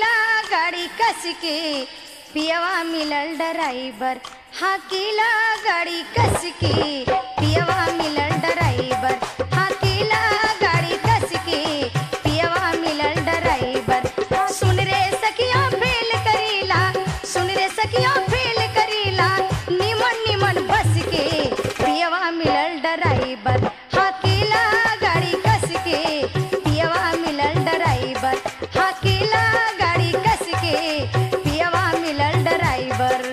हाकीला गाड़ी कस के पियवा मिलल ड्राइवर हाकीला गाड़ी कस के पियवा मिलल ड्राइवर हाकीला गाड़ी कस के पियवा मिलल ड्राइवर सुन रे सखिया फेल करीला सुन रे सखिया फेल करीला निमन निमन बस के पियवा मिलल ड्राइवर हाकीला गाड़ी कस के पियवा मिलल ड्राइवर हाकीला गाड़ी कस के पियवा मिलल ड्राइवर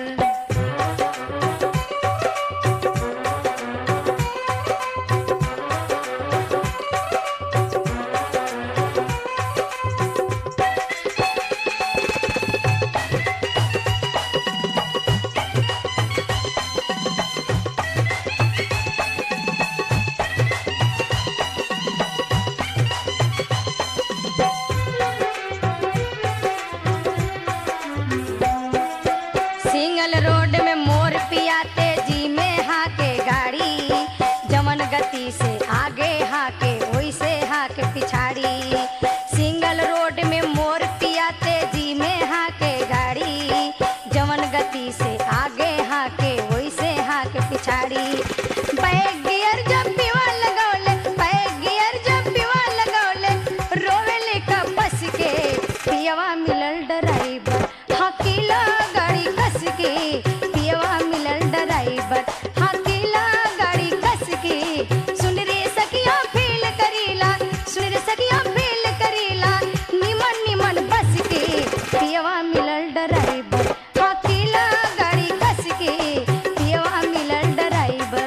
सिंगल रोड में मोर पिया तेजी में हाके गाड़ी जमन गति से आगे हाके वैसे हाके पिछाड़ी सिंगल रोड में मोर पिया तेजी में हाके गाड़ी जमन गति से आगे हाके वैसे हाके पिछाड़ी बैग गियर जब पीवा लगौले बैग गियर जब पीवा लगौले रोवेले का बस के पियवा मिलल ड्राइवर हकीला गाड़ी कस के पियवा मिलल ड्राइवर हकीला गाड़ी कस के सुन रे सखिया फील करीला सुन रे सखिया फील करीला निमन निमन बस के पियवा मिलल ड्राइवर हकीला गाड़ी कस के पियवा मिलल ड्राइवर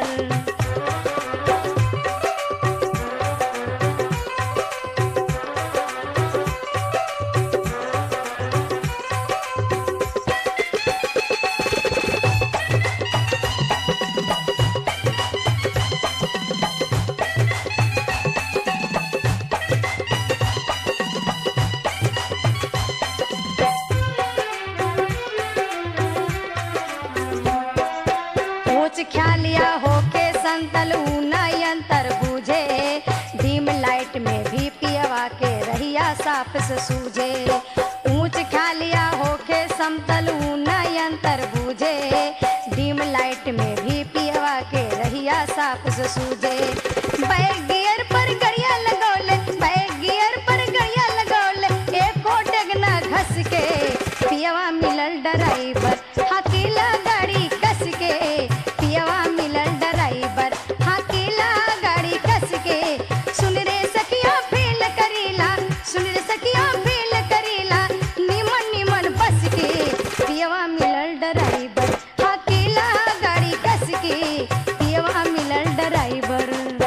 ऊंच ख्यालिया होके संतल ऊना यंत्र बूझे डीम लाइट में भी पियवा के रहिया साफ से सूझे ऊंच ख्यालिया होके समतल ऊना यंत्र बूझे डीम लाइट में भी पियवा के रहिया साफ से सूझे बैग गियर पर गड़िया लगौले बैग गियर पर गड़िया लगौले एको डगना घस के पियवा मिलल ड्राइवर हकीला गाड़ी कस के पियवा मिलल ड्राइवर हकीला गाड़ी कस के सुन रे सखिया फेल करीला सुन रे सखिया फेल करीला निमन निमन बस के पियवा मिलल ड्राइवर हकीला गाड़ी कस के पियवा मिलल ड्राइवर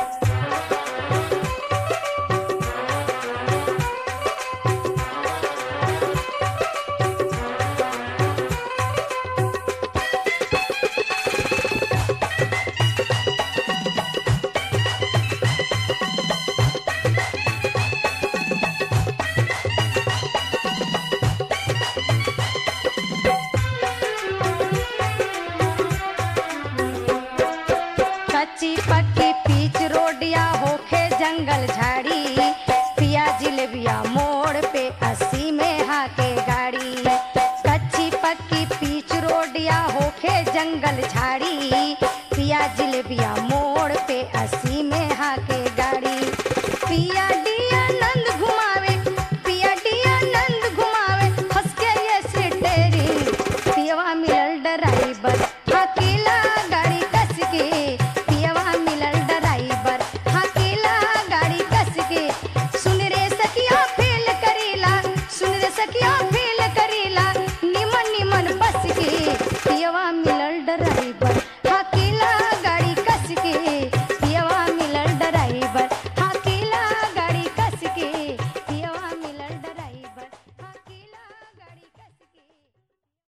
कच्ची पक्की पीच रोडिया होखे जंगल झाड़ी पिया जिलेबिया मोड़ पे अस्सी में हाके गाड़ी कच्ची पक्की पीच रोडिया होखे जंगल झाड़ी पिया जिलेबिया मोड़ पे अस्सी में हाके गाड़ी पिया डिया नंद घुमावे पिया डिया नंद घुमावे हंस के ये स्टेरिंग पियवा मिलल ड्राइवर हकीला गाड़ी कस के पियवा मिलल ड्राइवर हकीला गाड़ी कस के सुन रे सखिया फेल करीला सुन रे सखिया फेल करीला निमन निमन बस के पियवा मिलल ड्राइवर